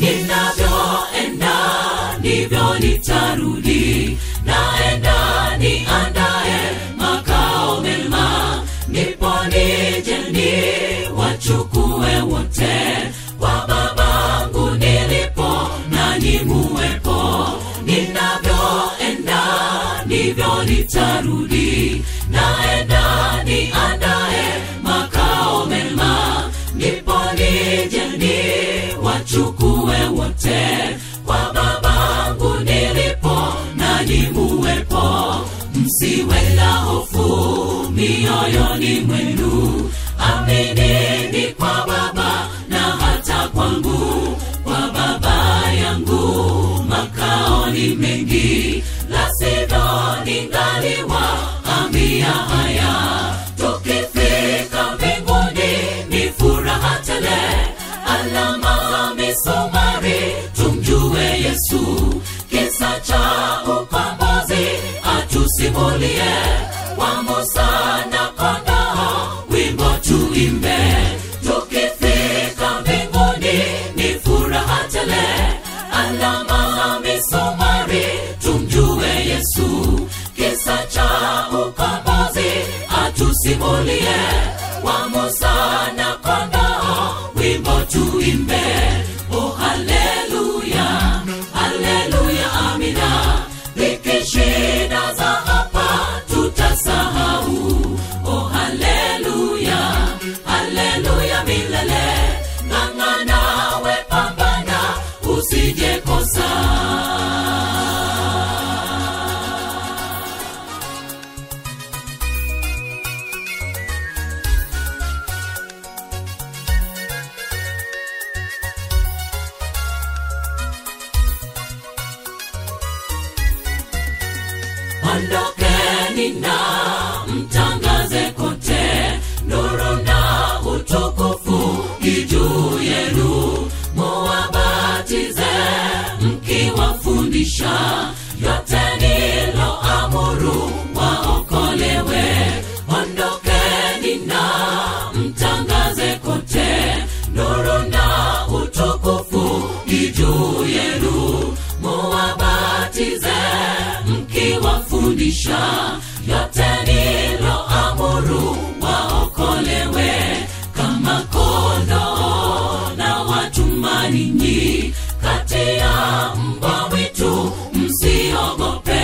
ninavyoenda ndivyo nitarudi naenda niandae makao mema ndipo nije ni wachukue wote kwa babangu nilipo nanyi muwepo ninavyoenda ndivyo nitarudi naenda niandae makao mema ndipo nije ni wachukue wote kwa babangu nilipo nanyi muwepo msiwe na hofu mioyoni mwenu aminini kwa baba na hata kwangu kwa baba yangu makao ni mengi la sivyo ningaliwa ambia haya tukifika mbinguni ni furaha tele alama misumari tumjue yesu kisa cha ukombozi atusimulie wa musa na kondoo wimbo tuimbe tukifika mbinguni ni furaha tele alama misumari tumjue yesu kisa cha ukombozi atusimulie wa musa na kondoo wimbo tuimbe oh haleluya haleluya amina likishida za hapa tutasahau oh haleluya haleluya milele ng'ang'ana we pambana usije kosa ondokeni na mtangaze kote nuru na utukufu ijuu yenu muwabatize mkiwafundisha yote niloamuru waokolewe ondokeni na mtangaze kote nuru na utukufu ijuu yenu muwabatize mkiwafundisha yote niloamuru waokolewe kama kondoo na watuma ninyi kati ya mbwa mwitu msiogope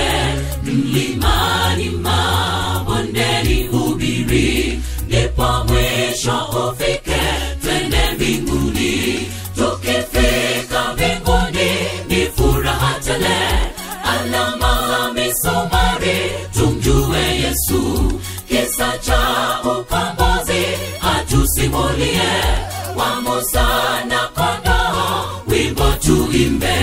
mlimani mabondeni hubiri ndipo mwisho ufike twende mbinguni tukifika mbinguni ni furaha tele alama misumari tumjue yesu kisa cha ukombozi atusimulie wa musa na kondoo wimbo tuimbe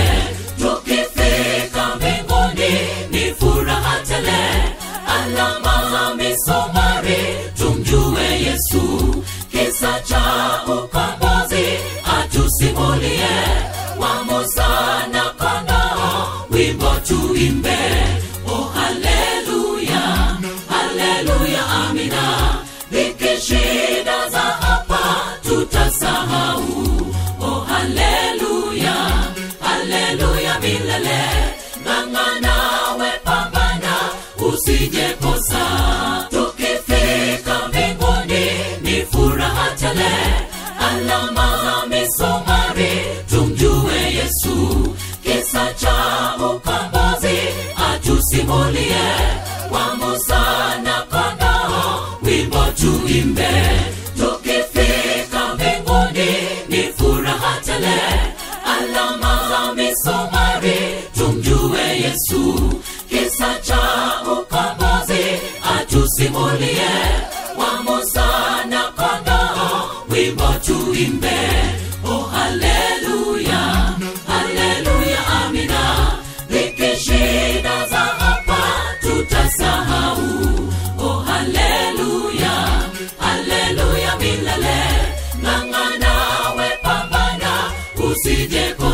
tukifika mbinguni ni furaha tele alama misumari tumjue yesu kisa cha ukombozi atusimulie wa musa na kondoo wimbo tuimbe oh haleluya haleluya amina likishida za hapa tutasahau oh haleluya haleluya milele ng'ang'ana we pambana usije kosa tukifika mbinguni ni furaha tele alama za misumari tumjue yesu kisa cha ukombozi atusimulie wa musa na kondoo wimbo tuimbe tukifika mbinguni ni furaha tele alama za misumari tumjue yesu kisa cha ukombozi atusimulie wa musa na kondoo wimbo tuimbe oh haleluya haleluya amina likishida za hapa tutasahau oh haleluya haleluya milele ng'ang'ana we pambana usije